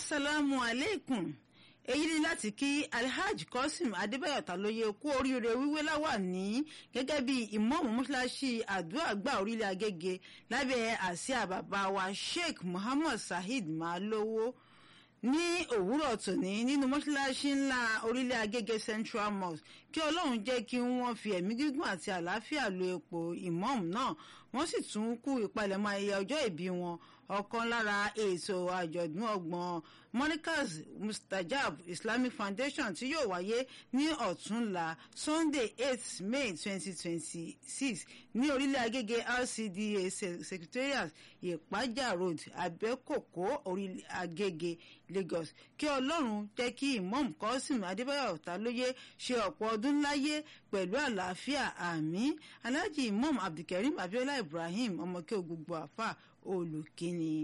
asalaamu aleykum èyí ni láti kí alhaj qasim adébáyọ̀ tàlóye kú oríire wíwé láwà ní gẹ́gẹ́ bí ìmọ̀ọ́mù mọ́ṣáláṣí àdúrà gbà orílẹ̀ agége lábẹ́ àsíá bàbá wa sheikh muhammad saheed malowo ní òwúrọ̀ tòní nínú mọ́ṣáláṣí ńlá orílẹ̀ agége central mosque kí ọlọ́run jẹ́ kí wọ́n fi ẹ̀mí gígùn àti àlàáfíà lo ipò ìmọ̀ọ́mù náà wọ́n sì tún kú ìpalẹ̀mọ́ ayẹyẹ ọjọ́ ìbí wọn ọ̀kan lára ètò àjọ̀dún ọgbọ̀n monicas mustajab islamic foundation tí yóò wáyé ní ọ̀túnla sunday eight may twenty twenty six ní orílẹ̀ agége rcda secretariat ìpájà road abẹ́kòkó orílẹ̀ agége lagos kí ọlọ́run jẹ́ kí imam kọ́sìm adébáyọ̀ tálóyé ṣe ọ̀pọ̀ ọdún láyé pẹ̀lú àlàáfíà àmín alhaji imam abdulkareem abiola ibrahim ọmọkẹ́ gbogbo àfà olùkíni.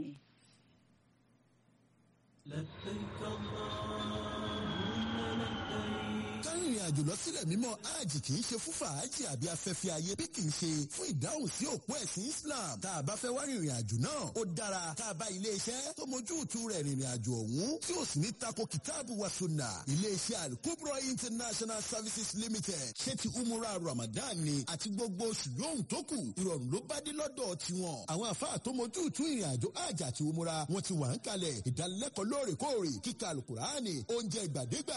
لبيك اللهم لبيك kárìnrìn àjò lọ sílẹ̀ mímọ́ hajj kì í ṣe fún fàájì àbí afẹ́fẹ́ ayé bí kì í ṣe fún ìdáhùn sí òpó ẹ̀sìn Islam tá a bá fẹ́ wá rìnrìn àjò náà ó dára tá a bá ilé iṣẹ́ tó mójú ìtú rẹ̀ rìnrìn àjò ọ̀hún tí ó sì ní tako kìtáàbù wa sunna ilé iṣẹ́ Al-Kubra International Services Limited ṣé ti umura Ramadan ni àti gbogbo oṣù lóhùn tó kù ìrọ̀rùn ló bá dé lọ́dọ̀ tiwọn àwọn àfáà tó mójú ìtú ìrìn àjò hajj àti umura wọn ti wà ń kalẹ̀ ìdánilẹ́kọ̀ọ́ lóòrèkóòrè kíkà Al-Qur'ani oúnjẹ ìgbàdégbà